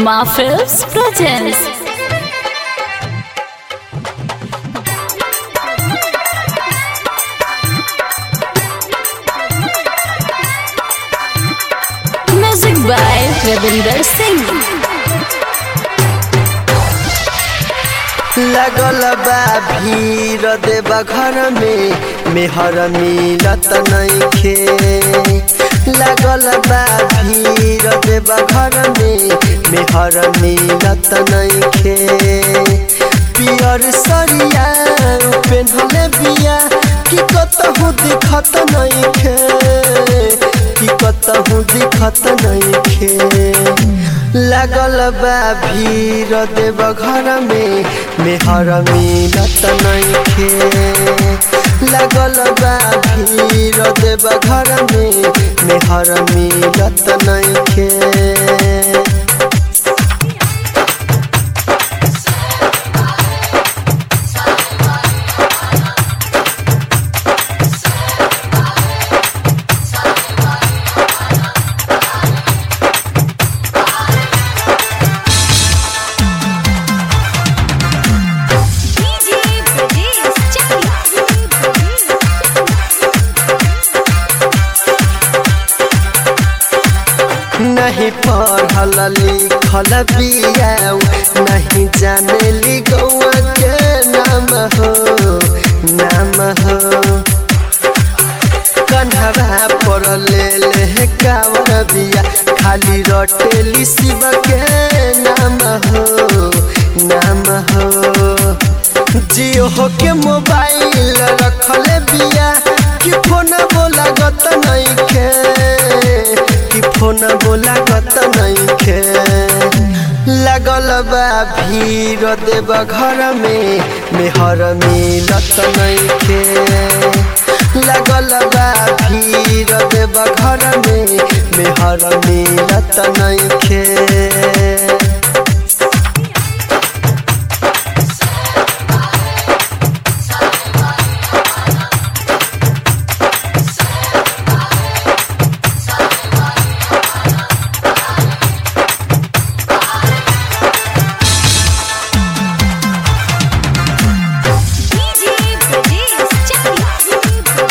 Mafels presents Music by Ravinder Singh. लगल बा भीड़ देवा घर में मेहर मिलत नइखे लगल बा भीड़ देवा घर में मेहर मिलत नइखे पियर सरिया पेन्हले बिया कि कतहु दिखत नइखे कि कतहु दिखत नइखे लागल बा भीड़ देव घर में मेहर मिलत नइखे लागल बा भीड़ देव घर में मेहर मिलत नइखे DJ Brajesh नहीं पढ़ल लिखल बियाऊ नहीं जाने ली गौआ के नाम हो नाम हो कन्हरा पर ले ले कावर बिया खाली रटेली शिव के नाम हो नाम हो जियो हो के मोबाइल रखले बिया कि फोन बोला गत नइखे कि फोन बोला गत नइखे लगल बा भीड़ देव घर में मेहर मिलत नइखे लगल बा भीड़ देव घर में मेहर मिलत नइखे DJ Brajesh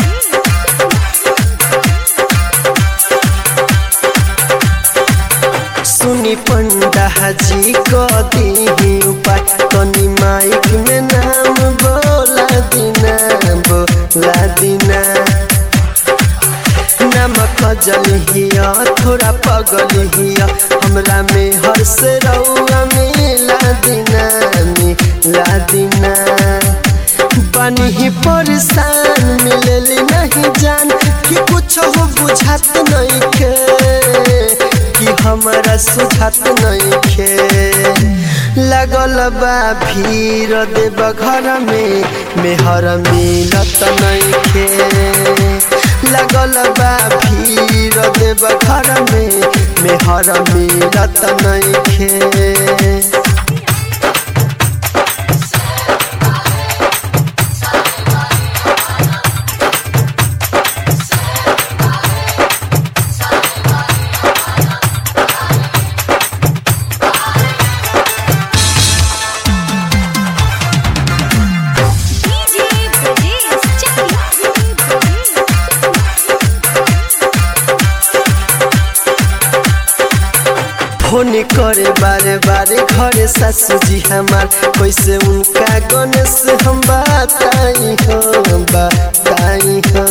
सुनी पंडा जी को दी उपाय तनी माइक में नाम बोला दीना बोला दीना नमक जल हिया थोड़ा पगल हिया हमरा में हर से रउआ मिला दीना मिला दीना बनी ही परेशान मिलेली नहीं जान कि कुछ हो बुझात नहीं के कि हमारा सुझात नहीं खे लगल बा भीड़ देव घर में मेहर मिलत नहीं खे लगल बा भीड़ देव घर में मेहर मिलत नहीं खे DJ Brajesh फोन करे बारे बारे घरे सासू जी हमार कैसे उनका गणेश हम बताई हो बताई हो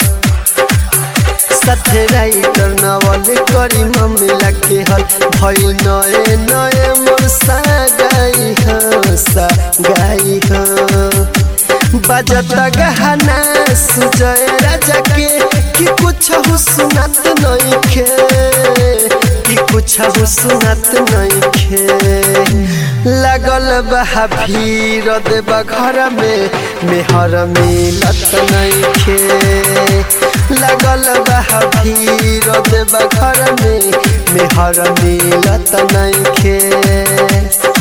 साथे राइटर नवल करी मम्मी लगे हल भई नए नए मोर गाई हो सा गाई हो बजत गहना सुजय राजा के कि कुछ हो सुनत नहीं खे कि कुछ हो सुनत नहीं खे लगल बा भीड़ देव घर में मेहर मिलत नहीं खे लगल बा भीड़ देव घर में मेहर मिलत नहीं खे